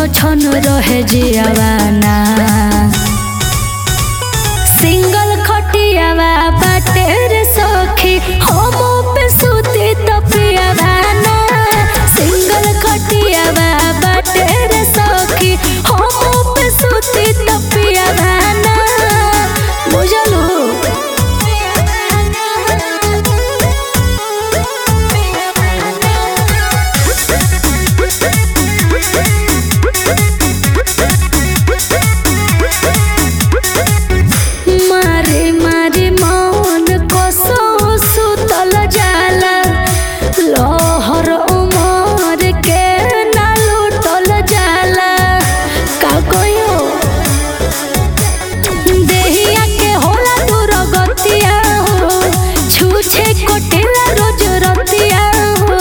छन रहे जियावाना सिंगल खटियावा बाटे रे सखी हम पे सुती तपियावाना सिंगल खटियावा बाटे रे सखी हम पे सुती तपियावाना बुझलू मारे मारे मौन कसो सुतल जाला लहर उमर के ना लुटल जाला का कहियो देहिया के होला दूर गतिया हो छूछे कोटेला रोज रतिया हो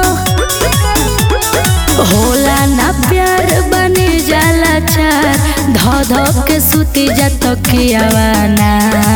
होला ना प्यार बने जाला चार ध ध के सुती जात कियावाना